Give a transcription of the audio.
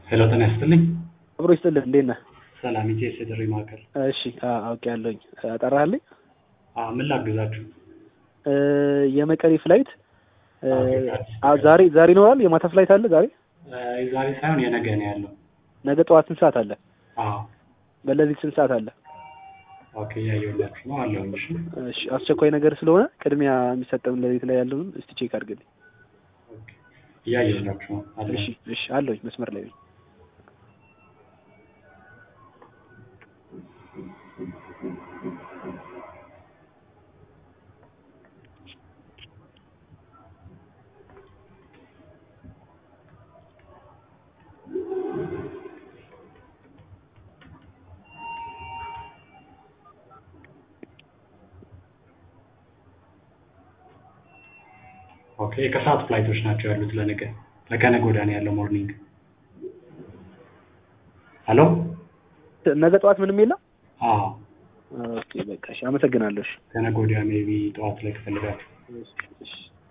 ሄሎ ጤና ይስጥልኝ። አብሮ ይስጥልህ። እንዴት ነህ? ሰላም ኢቴስ የጥሪ ማዕከል። እሺ አውቄ ያለሁኝ ጠራህልኝ። አዎ፣ ምን ላግዛችሁ? የመቀሌ ፍላይት ኦኬ፣ አ- ዛሬ ዛሬ ይኖራል። የማታ ፍላይት አለ ዛሬ። ዛሬ ሳይሆን የነገ ነው ያለው። ነገ ጠዋት ስንት ሰዓት አለ? አዎ፣ በለሊት ስንት ሰዓት አለ? ኦኬ፣ እያየሁላችሁ ነው አለሁኝ። እሺ፣ እሺ አስቸኳይ ነገር ስለሆነ ቅድሚያ የሚሰጠውን ለሊት ላይ ያለውን እስቲ ቼክ አድርግልኝ። ኦኬ፣ እያየሁላችሁ ነው አለሁኝ። እሺ እሺ አለሁኝ መስመር ላይ ነኝ። ኦኬ፣ የከሰዓት ፍላይቶች ናቸው ያሉት ለነገ ለከነገ ወዲያ ነው ያለው ሞርኒንግ። ሄሎ፣ ነገ ጠዋት ምንም የለም። አዎ፣ ኦኬ በቃ እሺ አመሰግናለሁ። እሺ ከነገ ወዲያ ሜቢ ጠዋት ላይ ከፈለጋችሁ እሺ እሺ